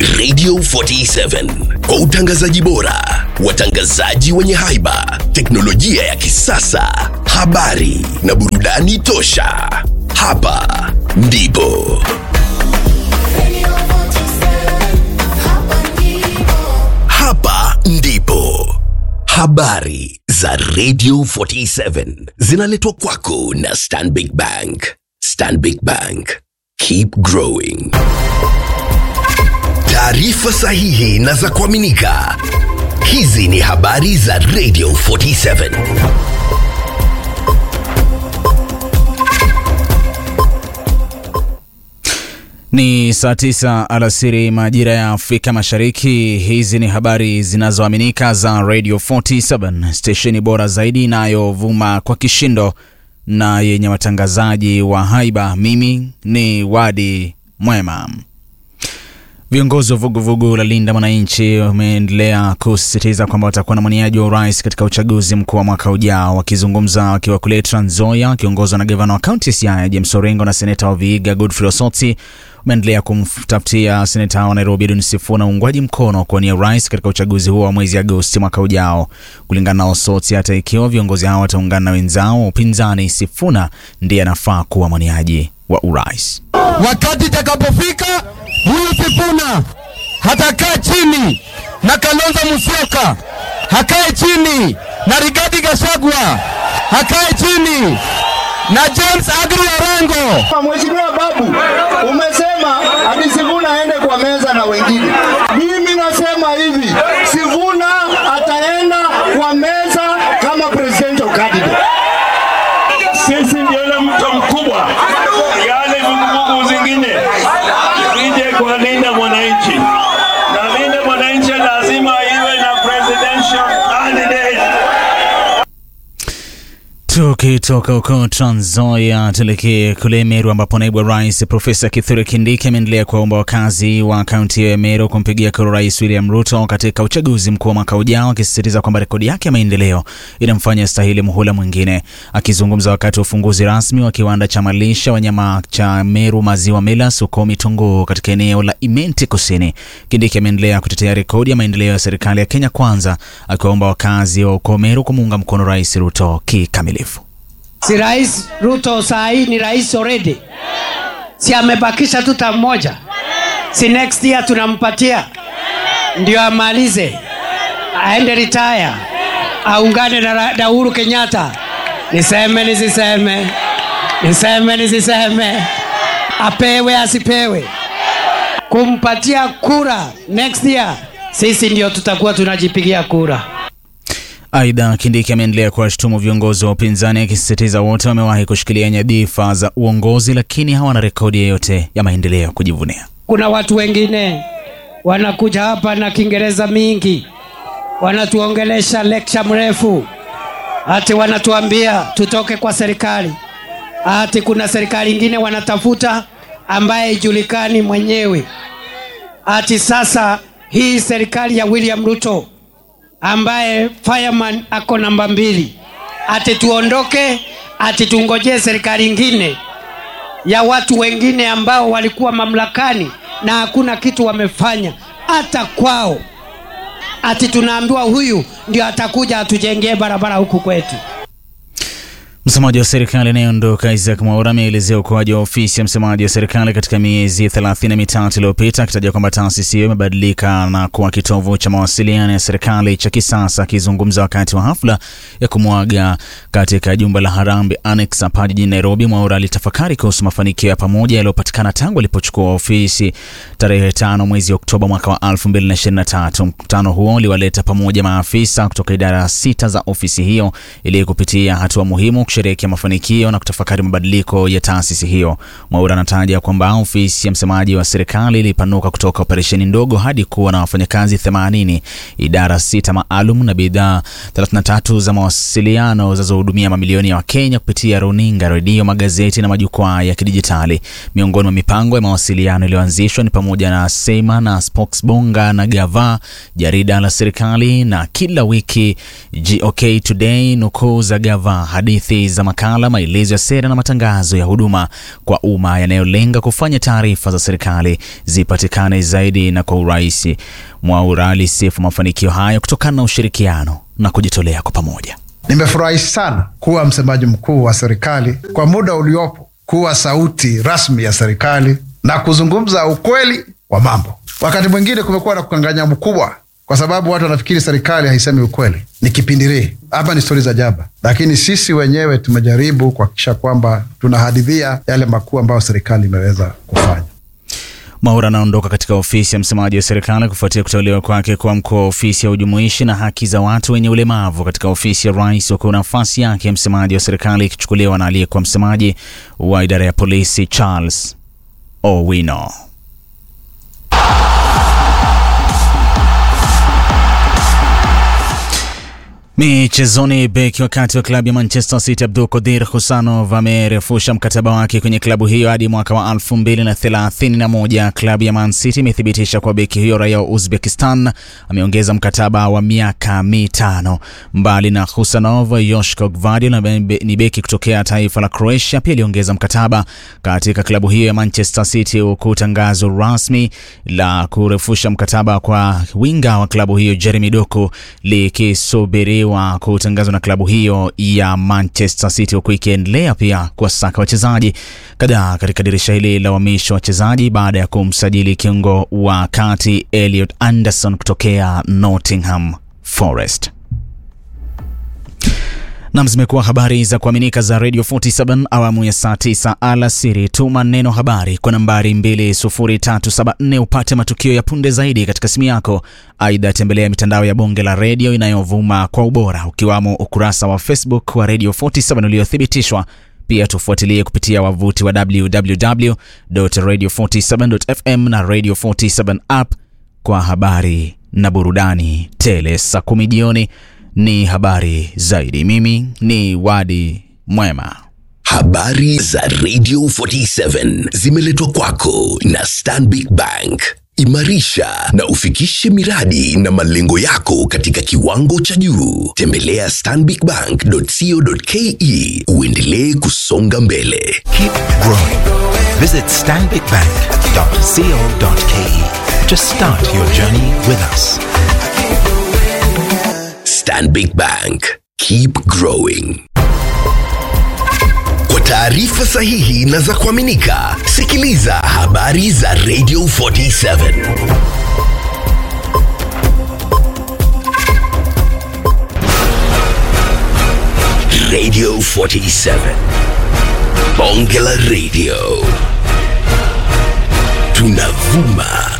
Radio 47 kwa utangazaji bora, watangazaji wenye haiba, teknolojia ya kisasa, habari na burudani tosha. Hapa ndipo hapa ndipo habari za Radio 47 zinaletwa kwako na Stanbic Bank. Stanbic Bank, keep growing. Taarifa sahihi na za kuaminika. Hizi ni habari za Radio 47. Ni saa tisa alasiri majira ya Afrika Mashariki. Hizi ni habari zinazoaminika za Radio 47, stesheni bora zaidi inayovuma kwa kishindo na yenye watangazaji wa haiba. Mimi ni Wadi Mwema. Viongozi wa vuguvugu la Linda Mwananchi wameendelea kusisitiza kwamba watakuwa na mwaniaji wa urais katika uchaguzi mkuu wa mwaka ujao. Wakizungumza wakiwa kule Trans Nzoia, wakiongozwa na gavana wa kaunti ya Siaya James Orengo na seneta wa Vihiga Godfrey Osotsi, wameendelea kumtafutia seneta wa Nairobi Edwin Sifuna uungwaji mkono kuwania urais katika uchaguzi huo wa mwezi Agosti mwaka ujao. Kulingana na Osotsi, hata ikiwa viongozi hao wataungana na wenzao wa upinzani, Sifuna ndiye anafaa kuwa mwaniaji wa urais. Wakati itakapofika huyu Sifuna hatakaa chini na Kalonzo Musyoka, hakae chini na Rigathi Gachagua, hakae chini na James Agri Orengo. Mheshimiwa Babu, umesema ati Sifuna aende kwa meza na wengine. Mimi nasema hivi, Sifuna ataenda kwa meza kama presidential candidate. Sisi ndio ile mto mkubwa, yale vuguvugu zingine zije kwa Linda Mwananchi, na Linda Mwananchi lazima iwe na presidential candidate. Tukitoka huko Trans Nzoia tuelekee kule Meru ambapo naibu wa rais Profesa Kithure Kindiki ameendelea kuwaomba wakazi wa kaunti ya Meru kumpigia kura Rais William Ruto katika uchaguzi mkuu wa mwaka ujao, akisisitiza kwamba rekodi yake ya maendeleo inamfanya stahili muhula mwingine. Akizungumza wakati wa ufunguzi rasmi wa kiwanda cha malisha wanyama cha Meru Maziwa Millers huko Mitunguu katika eneo la Imenti Kusini, Kindiki ameendelea kutetea rekodi ya maendeleo ya serikali ya Kenya Kwanza, akiwaomba wakazi wa uko Meru kumuunga mkono Rais Ruto kikamilifu. Si Rais Ruto saa hii ni rais already, si amebakisha tu term moja, si next year tunampatia ndio amalize aende retire, aungane na, Ra- na Uhuru Kenyatta. Niseme nisiseme, niseme nisiseme, apewe asipewe, kumpatia kura next year, sisi ndio tutakuwa tunajipigia kura. Aidha, Kindiki ameendelea kuwashutumu viongozi wa upinzani akisisitiza wote wamewahi kushikilia nyadhifa za uongozi lakini hawana rekodi yoyote ya maendeleo ya kujivunia. kuna watu wengine wanakuja hapa na kiingereza mingi wanatuongelesha lecture mrefu ati wanatuambia tutoke kwa serikali ati kuna serikali ingine wanatafuta ambaye ijulikani mwenyewe ati sasa hii serikali ya william ruto ambaye fireman ako namba mbili ati tuondoke ati tungojee serikali ingine ya watu wengine ambao walikuwa mamlakani na hakuna kitu wamefanya hata kwao ati tunaambiwa huyu ndio atakuja atujengee barabara huku kwetu Msemaji wa serikali anayeondoka Isaac Mwaura ameelezea ukuaji wa ofisi ya msemaji wa serikali katika miezi thelathini na mitatu iliyopita akitaja kwamba taasisi hiyo imebadilika na kuwa kitovu cha mawasiliano ya serikali cha kisasa. Akizungumza wakati wa hafla ya kumwaga katika jumba la Harambee Annex hapa jijini Nairobi, Mwaura alitafakari kuhusu mafanikio ya pamoja yaliyopatikana tangu alipochukua ofisi tarehe tano mwezi Oktoba mwaka wa 2023. Mkutano huo uliwaleta pamoja maafisa kutoka idara sita za ofisi hiyo ili kupitia hatua muhimu kusherehekea mafanikio na kutafakari mabadiliko ya taasisi hiyo. Mwaura anataja kwamba ofisi ya msemaji wa serikali ilipanuka kutoka operesheni ndogo hadi kuwa na wafanyakazi 80, idara sita maalum na bidhaa 33 za mawasiliano zinazohudumia mamilioni ya Wakenya kupitia runinga, redio, magazeti na majukwaa ya kidijitali. Miongoni mwa mipango ya mawasiliano iliyoanzishwa ni pamoja na Sema na Spokesbonga na Gava, jarida la serikali na kila wiki GOK Today, nukuu za Gava, hadithi za makala, maelezo ya sera na matangazo ya huduma kwa umma yanayolenga kufanya taarifa za serikali zipatikane zaidi na kwa urahisi. Mwaura alisifu mafanikio hayo kutokana na ushirikiano na kujitolea kwa pamoja. Nimefurahi sana kuwa msemaji mkuu wa serikali kwa muda uliopo, kuwa sauti rasmi ya serikali na kuzungumza ukweli wa mambo. Wakati mwingine kumekuwa na kukanganya mkubwa, kwa sababu watu wanafikiri serikali haisemi ukweli, ni kipindirii hapa, ni stori za jaba, lakini sisi wenyewe tumejaribu kuhakikisha kwamba tunahadithia yale makuu ambayo serikali imeweza kufanya. Mwaura anaondoka katika ofisi ya msemaji wa serikali kufuatia kuteuliwa kwake kuwa mkuu wa ofisi ya ujumuishi na haki za watu wenye ulemavu katika ofisi ya rais, huku nafasi yake ya msemaji wa serikali ikichukuliwa na aliyekuwa msemaji wa idara ya polisi Charles Owino. Michezoni, beki wakati wa klabu ya Manchester City Abdul Qadir Husanov amerefusha mkataba wake kwenye klabu hiyo hadi mwaka wa 2031. Klabu ya Man City imethibitisha kwa beki hiyo raia wa Uzbekistan ameongeza mkataba wa miaka mitano. Mbali na Husanov, Joshko Gvardiol ni beki kutokea taifa la Croatia pia aliongeza mkataba katika klabu hiyo ya Manchester City, huku tangazo rasmi la kurefusha mkataba kwa winga wa klabu hiyo Jeremy Doku likisubiriwa wa kutangazwa na klabu hiyo ya Manchester City, huku ikiendelea pia kuwasaka wachezaji kadhaa katika dirisha hili la uhamisho wa wachezaji baada ya kumsajili kiungo wa kati Elliot Anderson kutokea Nottingham Forest. Nam, zimekuwa habari za kuaminika za Radio 47 awamu ya saa 9 alasiri. Tuma neno habari kwa nambari 20374 upate matukio ya punde zaidi katika simu yako. Aidha, tembelea mitandao ya bonge la redio inayovuma kwa ubora ukiwamo ukurasa wa Facebook wa Radio 47 uliothibitishwa. Pia tufuatilie kupitia wavuti wa www.radio47.fm na Radio 47 app kwa habari na burudani tele. Saa kumi jioni ni habari zaidi. Mimi ni Wadi Mwema. Habari za Radio 47 zimeletwa kwako na Stanbic Bank. Imarisha na ufikishe miradi na malengo yako katika kiwango cha juu. Tembelea stanbicbank.co.ke uendelee kusonga mbele. Keep growing. Visit stanbicbank.co.ke to start your journey with us. Stanbic Bank. Keep growing. Kwa taarifa sahihi na za kuaminika, sikiliza habari za Radio 47. Radio 47. Bonge la Radio. Tunavuma